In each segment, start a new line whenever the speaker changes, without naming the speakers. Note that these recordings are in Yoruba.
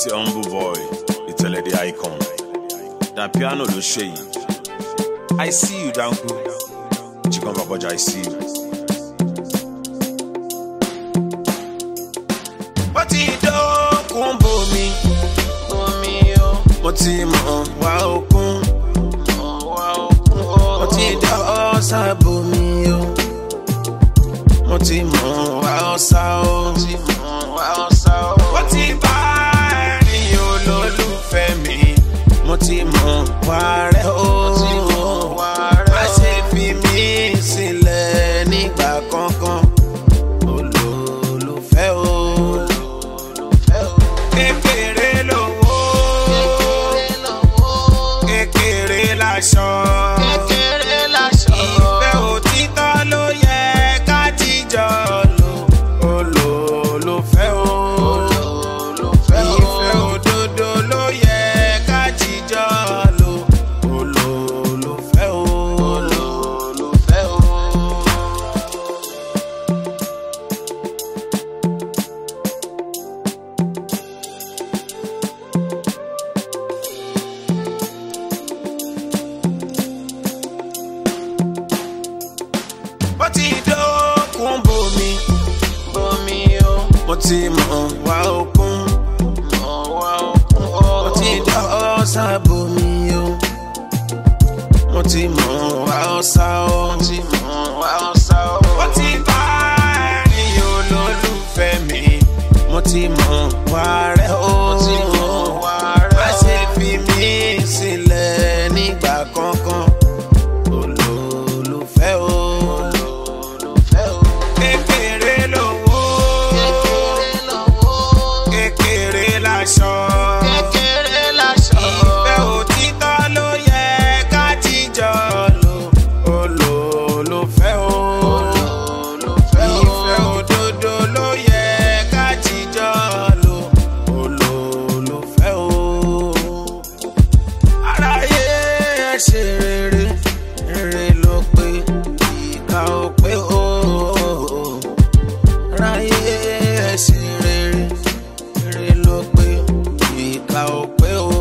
ti humble boy ìtẹ̀lẹ̀ the icon da piano ló ṣe yìí i see you danku chikan baboja i see you.
ó ti dókun bomi bomi o mo ti mọ̀ wá òkun wá òkun o mo ti dá ọ̀sà bomi o mo ti mọ̀ wá ọ̀sà o mo ti mọ̀ wá ọ̀sà o ó ti bá ẹ̀rín olólùfẹ́ mi mo ti mọ̀ wá rẹ̀ o má ṣe fi mí sílẹ̀ nígbà kankan olólùfẹ́ o kékeré lówó kékeré láṣọ ìfẹ́ òtítọ́ ló yẹ ká jíjọ lò olólùfẹ́ o ìfẹ́ òdodo ló yẹ ká jíjọ lò olólùfẹ́ o. olólùfẹ́ o. ó ti dókun bomi bomi o mo ti mọ̀ wá òkun mọ̀ wá òkun o mo ti dá ọ̀sà bomi o mo ti mọ̀ wá ọ̀sà o mo ti mọ̀ wá ọ̀sà o ó ti bá ẹ̀rín olólùfẹ́ mi mo ti mọ̀ wá rẹ̀ o mo ti mọ̀ wá rẹ̀ o má ṣe fi mí sílẹ̀ nígbà kankan olólùfẹ́ o. olólùfẹ́ o. kékeré lówó. kékeré lówó. kékeré láṣọ. kékeré láṣọ. ìfẹ́ òtítọ́ ló yẹ ká jíjọ lò. olólùfẹ́ o. olólùfẹ́ o. ìfẹ́ òdodo ló yẹ ká jíjọ lò. olólùfẹ́ o aráyé ẹ ṣe rere rere ló pé ìka ò pé o aráyé ẹ ṣe rere rere ló pé ìka ò pé o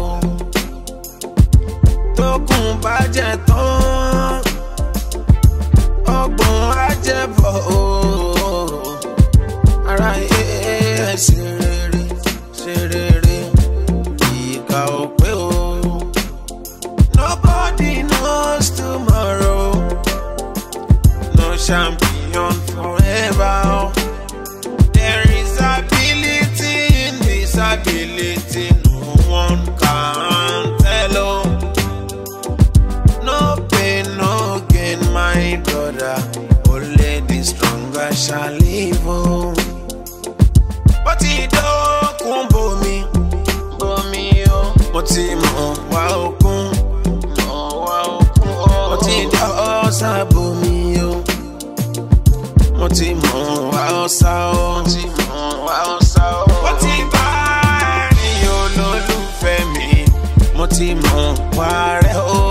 tókùn bá jẹ tán ọgbọ̀n á jẹ bọ̀ o aráyé ẹ ṣe rere ṣe rere ìka ò pé o. Nobody knows tomorrow. No champion forever. There is ability in disability. No one can tell. Oh. No pain, no gain, my brother. Only the stronger shall live. Oh. But it don't bomi, bomi oh. Mo ti mọ̀ wá òkun, mọ̀ wá òkun oh. Mo ti dá ọ̀sà bomi o. Mo ti mọ̀ wá ọ̀sà o. Mo ti mọ̀ wá ọ̀sà o. Mo ti bá ẹ̀rín olólùfẹ́ mi. Mo ti mọ̀ wá rẹ̀ o.